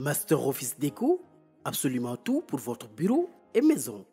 Master Office Déco, absolument tout pour votre bureau et maison.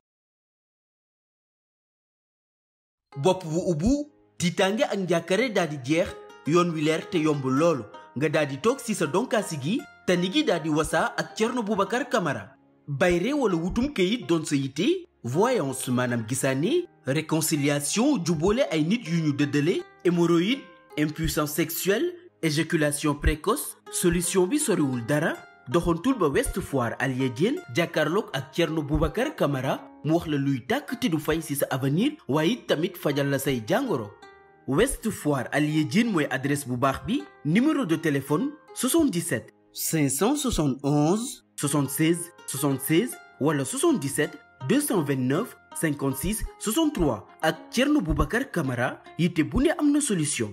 bopp bu ubbu tiitaange ak njàkkare daal di jeex yoon wi leer te yomb loolu nga daal di toog si sa donkaasi gi tani gi daal di wasaa ak Thierno Boubacar Camara bayre wala wutum këyit doon sa yitte voyance maanaam gisaane réconciliation jubboole ay nit yu ñu dëddale hémorroïde impuissance sexuelle éjaculation précoce solution bi soriwul dara doxantul ba West Foire Alia Diène jàkkaarloog ak Thierno Boubacar Camara mu wax la luy tàkk te du fay ci sa avenir waaye it tamit fajal la say jàngoro West Foire Alia Diène mooy adresse bu baax bi numéro de téléphone 77 571 76 76 wala 77 229 56 63 ak Thierno Boubacar Camara yitte bu ne am na solution.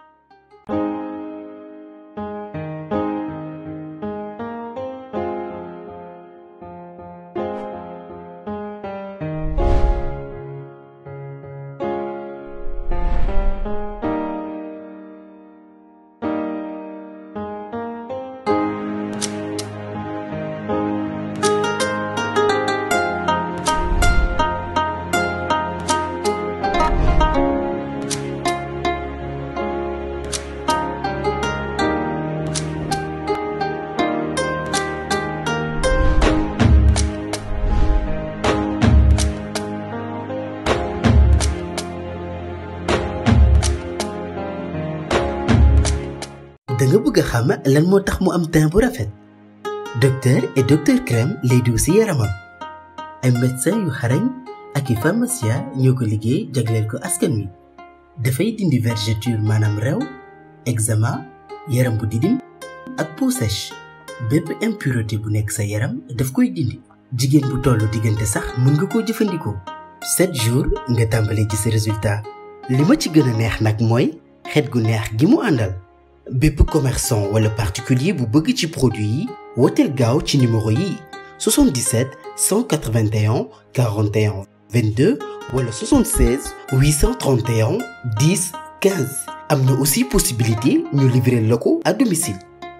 da nga bëgg a xam lan moo tax mu am teint bu rafet docteur et docteur crème lay diw si yaramam ay médecin yu xarañ ak i pharmacien ñoo ko liggéey jagleel ko askan wi dafay dindi vergeture maanaam rew eczéma yaram bu didim ak peau sèche bépp impureté bu nekk sa yaram daf koy dindi jigéen bu tollu diggante sax mën nga koo jëfandikoo 7 jours nga tàmbalee ci sa résultat li ma ci gën a neex nag mooy xet gu neex gi mu àndal bépp commerçant wala particulier bu bëgg ci produit yi wooteel gaaw ci numéro yi 77 181 41 22 wala 76 831 10 15 am na aussi possibilité ñu livrer la ko à domicile.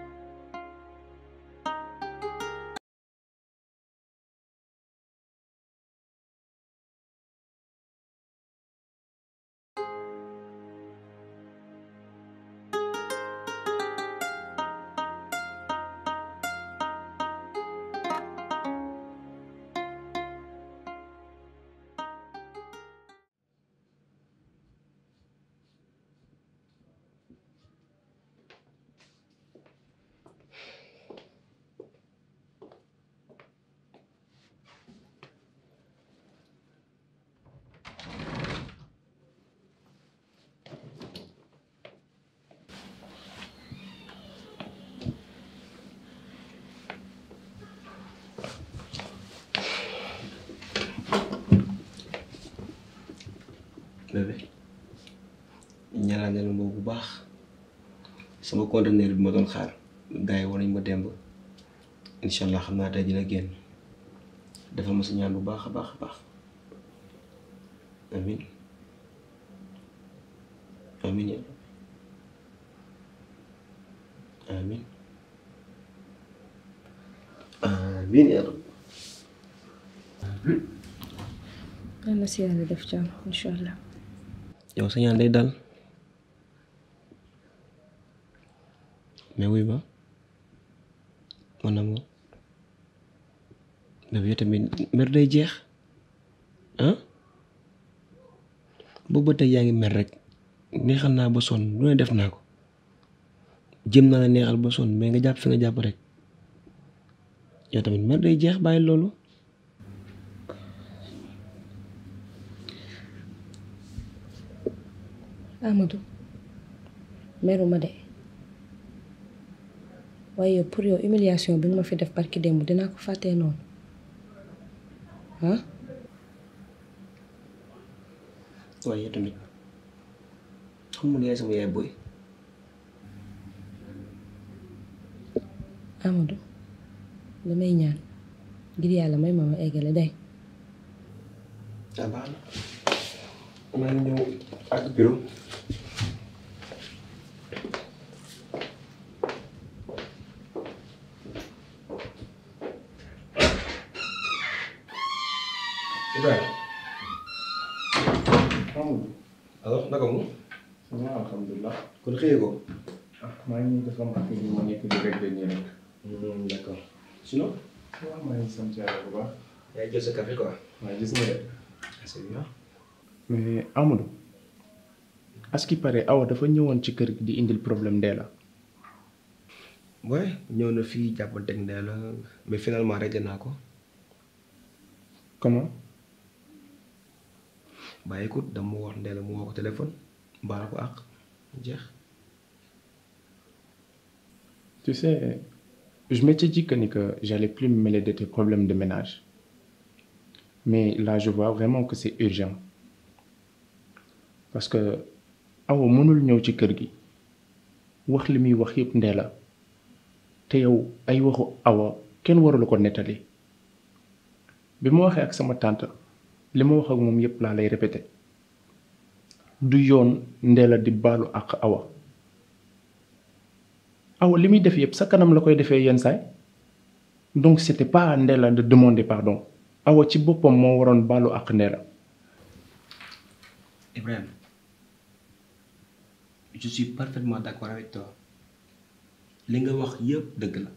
bébé ñaanal leen boobu bu baax sama conteneur bi ma doon xaar gars yi war nañ ma demb incha allah xam naa tey dina génn defal ma si ñaan bu baax a baax a baax amin amin ya amin amin ya rab yal na si yàlla def jàmm incha allah. yow sa ñaan day dal mais wuy ma man na moom mais yow tamit mer day jeex ah boobu ba tey yaa ngi mer rek neexal naa ba sonn lu ne def naa ko jëm naa la neexal ba sonn mais nga jàpp fi nga jàpp rek yow tamit mer day jeex bàyyi loolu Amadou meruma de waaye yow pour yow humiliation bi nga ma fi def barki démb dinaa ko fàttee noonu ah waaye yow tamit xam nga ne yaay sama yaay booy Amadou damay ñaan ngir yàlla may ma ma eggale day ah baax na maa ngi ñëw ak bureau waaw alhamdulilah. kon xëyee ko. ah maa ngi nii dafa am affaire yu ma nekk di réglé nii rek. d'accord sinon. waaw maa ngi sant yàlla bu baax. yaa jël sa café quoi. waaye gis nga de. c'est bien. mais Amadou. à ce qui paraît Awa dafa ñëwoon ci kër gi di indil problème ndee la. ouais ñëw na fii jàppanteeg ndee la mais finalement réglé naa ko. comment. bah écoute dama wax ndee la mu woo ko téléphone baal ko àq jeex. tu sais je m'étais dit que ni que j'allais plus me mêler de tes problèmes de ménage mais là je vois vraiment que c'est urgent parce que Awa mënul ñëw ci kër gi wax li muy wax yëpp ndee la te yow ay waxu Awa kenn warulu ko nettali bi ma waxee ak sama tante li ma wax ak moom yëpp laa lay répété du yoon ndee la di baalu ak Awa Awa li muy def yëpp sa kanam la koy defee yenn saay donc c'était pas à Ndella de demander pardon Awa ci boppam moo waroon baalu ak Ndella Ibrahima je suis parfaitement d'accord avec toi li nga wax yëpp dëgg la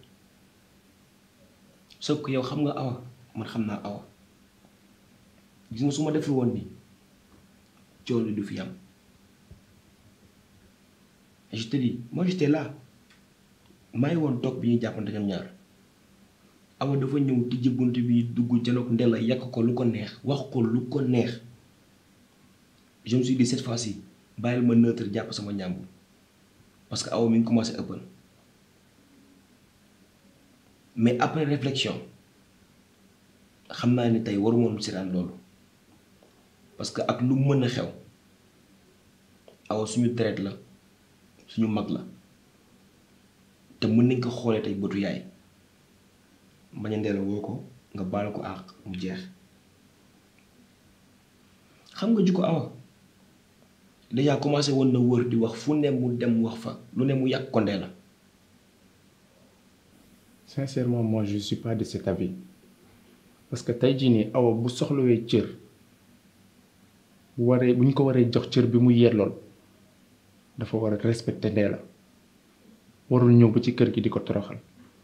sauf que yow xam nga Awa man xam naa Awa gis nga su ma deful woon nii coow li du fi am et je te dis moi j'étais là maa ngi woon toog bi ñuy jàppante ñoom ñaar Awa dafa ñëw tijji bunt bi dugg janoog Ndella yàq ko lu ko neex wax ko lu ko neex je me suis dit cette fois-ci bàyyil ma neutre jàpp sama ñàmbur parce que Awa mi ngi commencé ëppal mais après réflexion xam naa ni tey waru moon siraan loolu parce que ak lu mën a xew Awa suñu deret la suñu mag la te mën nañ ko xoolee tey bëtu yaay bañ a Ndella woo ko nga baal ko àq mu jeex xam nga jikko Awa déjà commencé woon na wër di wax fu ne mu dem wax fa lu ne mu yàq ko Ndella sincèrement moi je suis pas de cet avis parce que tey jii nii Awa bu soxlawee cër bu waree bu ñu ko waree jox cër bi mu yellool dafa war a respecter Ndella warul ñëw ba ci kër gi di ko toroxal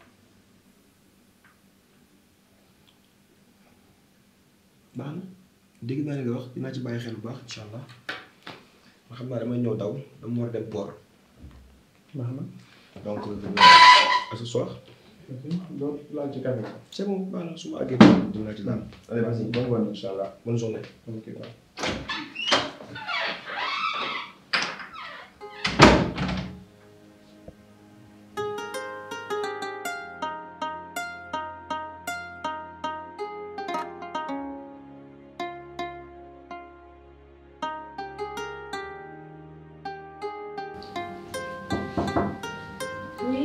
baax na dégg naa li nga wax dinaa ci bàyyi xel bu baax incha allah ma xam naa damay ñëw daw dama war a dem port baax na donc à ce soir doo laal ci café c'est bon baax na su ma àggee dinaa ci laal allez vas-y bon ngoon incha allah bonne journée ok waaw Oui.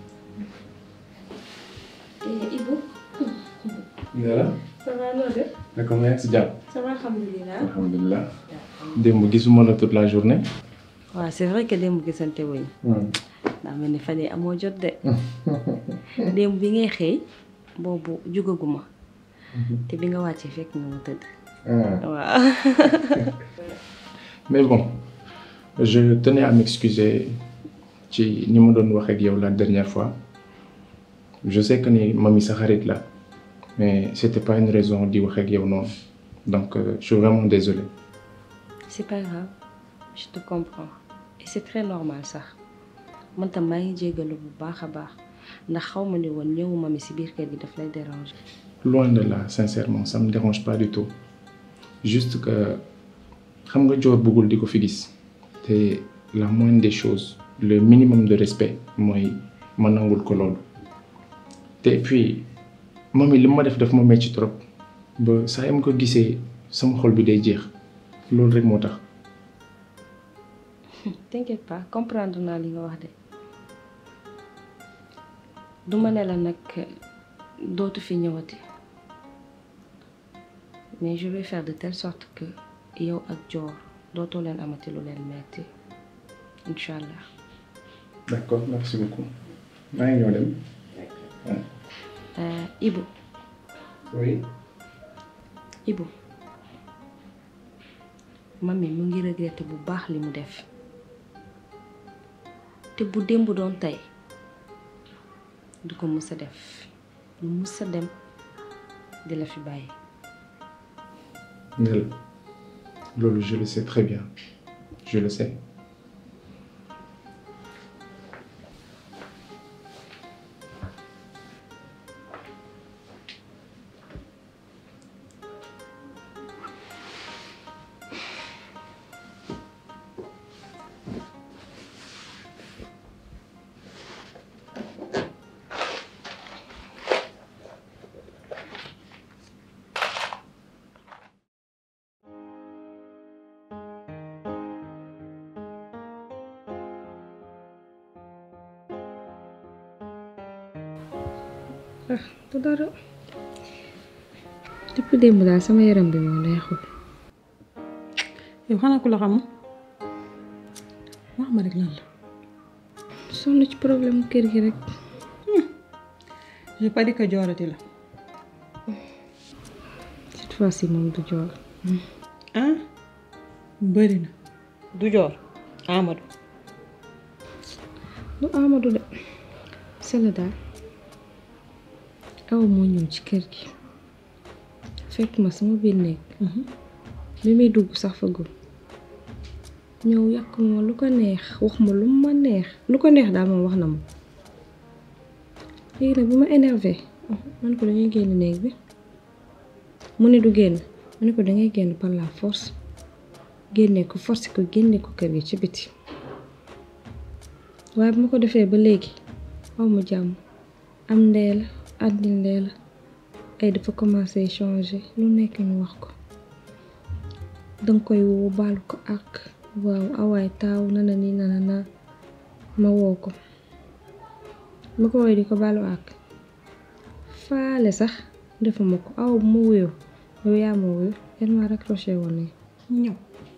Et Ibu, Ndella ça va noo def naka ma ngi si jàmm Ça va alhamdulilah. alhamdulilah démb gisuma la toute la journée waaw c'est vrai que démb gisante wuñ daa mel ni fan yii amoo jot de démb bi ngay xëy boobu jugaguma te bi nga wàccee fekk nga ma tëdd waaw mais bon je tenais à m'excuser ci ni ma doon wax ak yow la dernière fois je sais que ni mami sa xarit la mais c'était pas une raison di wax ak yow noonu donc euh, je suis vraiment désolé c'est pas grave je te comprends et c'est très normal sax man tam maa ngi jéggalu bu baax a baax ndax xaw ma ne woon ñëwuma mi si biir kër gi daf lay déranger loin de là sincèrement ça me dérange pas du tout juste que xam nga joor bëggul di ko fi gis te la moindre des choses le minimum de respect mooy ma nangul ko loolu te puis mami li ma def daf ma metti trop ba saa yam ko gisee sama xol bi day jeex loolu rek moo tax t'inquiète pas comprendre naa li nga wax de du ma ne la nag dootu fi ñëwati mais je vais faire de telle sorte que yow ak Dior dootoo leen amati lu leen metti incha allah. d'accord merci beaucoup maa ngi ñëw dem Euh, Ibu oui Ibu mami mu ngi regretter bu baax li mu def te bu démb doon tey du ko mus a def du mus a dem di la fi bàyyi Nel loolu je le sais très bien je le sais ah du dara depuis démb daal sama yaram bi moo neexul yow xanaa ku la xamul wax ma rek lan la sonn ci problème kër gi rek je pas dit que joorati la cette fois-ci moom du joor ah bëri na du joor Amadou du Amadou de sela daal aw moo ñëw ci kër gi fekk ma sama biir néeg bi muy dugg sax fagul ñëw yàq ma lu ko neex wax ma lu ma neex lu ko neex daal moom wax na ma léegi nag bi ma énervé man ko dañuy génn néeg bi mu ne du génn ma ne ko dangay génn par la force génne ko force ko génne ko kër gi ci biti waaye bu ma ko defee ba léegi aw ma jàmm am ndee la àddil ndee la ay dafa commencé changer lu nekk ñu wax ko danga koy woo baalu ko ak waaw awaay taaw nana ni nana na ma woo ko ma ko woy di ko baalu ak faale sax defuma ko aw bu ma wuyoo yow yaa ma wuyu yan ma raccroché woon ne ñëw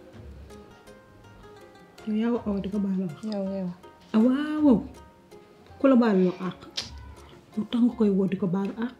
yow yaa wa awa di ko baal wax yow yow ah waaw ku la baal loo àq lu tax nga koy woo di ko baalu àq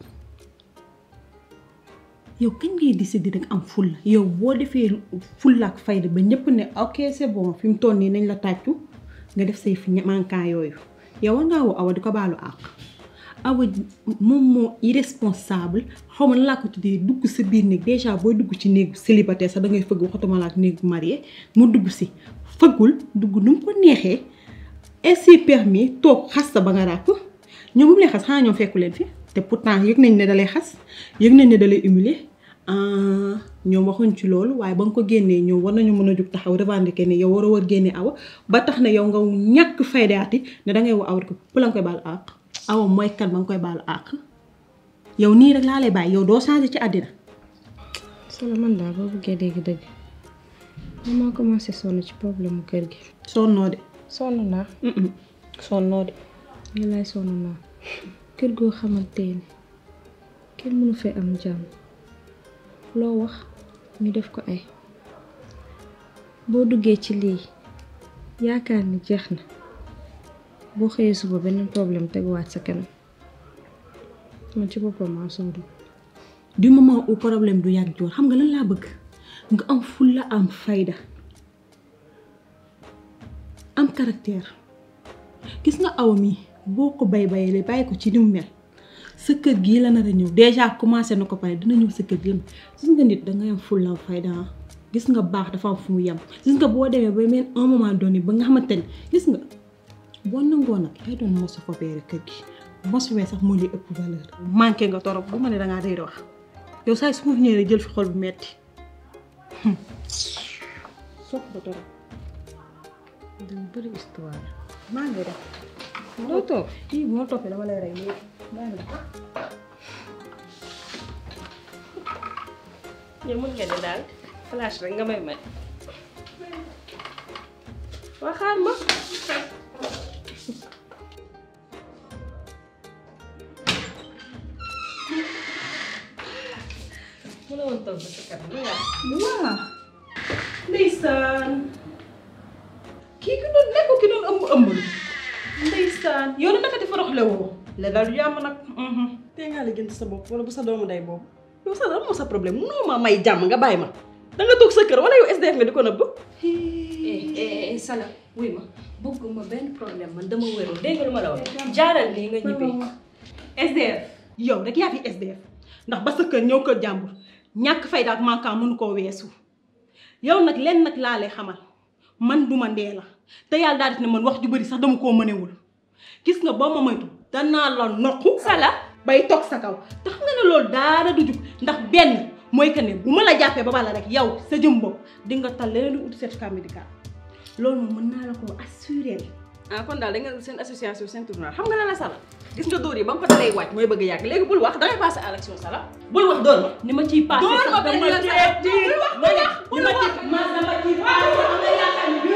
yow kañ ngay décider rek am fulla yow boo defee fulla ak fayda ba ñëpp ne ok c'est bon fi mu toll nii nañ la tàccu nga def say fi manquant yooyu yow war ngaa woo awa di ko baalu àq awa moom moo irresponsable xaw ma laa ko tuddee dugg sa biir néeg déjà booy dugg ci néeg célibataire sax da ngay fëgg waxatuma la ak néeg marié mu dugg si fëggul dugg nu mu ko neexee ainsi permis toog xas sa ba nga ràpp ñoom bu mu lay xas xanaa ñoom fekku leen fi te pourtant yëg nañ ne da lay xas yëg nañ ne da lay humilier ñoom waxuñ ci loolu waaye ba nga ko génnee ñoom war nañu mën a jug taxaw revendiquer ne yow war a war génnee awa ba tax na yow nga ñàkk faydaati ne dangay woo awa ko pour la nga koy baal àq awa mooy kan ba nga koy baalu àq yow nii rek laa lay bàyyi yow doo changé ci àddina solo man daal boo bëggee dégg dëgg man maa commencé sonn ci problème mu kër gi sonnoo de sonn naa sonnoo de ñu lay sonn naa kër goo xamante ni kenn mënu fee am jàmm loo wax ñu def ko ay boo duggee ci lii yaakaar ni jeex na boo xëyee suba beneen problème teguwaat sa kanam man ci boppam maa sonn du moment où problème du yàgg joor xam nga lan laa bëgg nga am fulla am fayda am caractère gis nga awa mi boo ko bay bayee bàyyi ko ci ni mu mel sa kër gii la nar a ñëw déjà commencé na ko pare dina ñëw sa kër gi gis nga nit dangay am fulla am fayda gis nga baax dafa am fu mu yem gis nga boo demee ba mel un moment donné ba nga xamante ne gis nga boo nangoo nag yaay doon mosu fa beere kër gi mosu wee sax moo li ëpp valeur manqué nga torop bu ma ne dangaa day wax yow saa su ma fi ñëwee jël fi xol bu metti sopp ba torop dama bëri histoire maa ngi def doo toog kii bu ma toppee dama lay rey léegi maa ngi def yow mën nga ne daal flash rek nga may may waxaar ma mu ne woon toog ba sa kanam nga waa ndeysaan kii ki doon nekk ki doon ëmb ëmb ndeysaan yow naka di foroxle woo la daal du yàmm nag tey ngaa la gënt sa bopp wala bu sa doomu day boobu yow sa dama moo sa problème munoo ma may jàmm nga bàyyi ma da nga toog sa kër wala yow SDF nga di ko nëbb eh Sala wuy ma bëgguma benn problème man dama wérul dégg nga lu ma la wax jaaral nii nga ñibbee SDF yow rek yaa fi SDF ndax ba sa kër ñëw kër jàmbur ñàkk fayda ak manquant mënu koo weesu yow nag lenn nag laa lay xamal man duma ndee la te yàlla daal di ne man wax ju bëri sax dama koo mënewul gis nga boo ma moytu danaa la nokku Sala bay toog sa kaw te xam nga ne loolu daara du jug ndax benn mooy que ne bu ma la jàppee ba bala rek yow sa jëm bopp di nga tal leneen lu ut certificat médical loolu moom mën naa la koo assurer ah kon daal da ngeen seen association seen tournoi xam nga lan la Sala gis nga dóor yi ba mu ko dalee wàcc mooy bëgg a yàgg léegi bul wax dangay passé à l'action Sala bul wax dóor ma ni ma ciy passé Dóor ma sax benn dama yoon cee tiit bul wax, bul wax, ni ma ci ma dama ciy passé xam nga yaakaar ni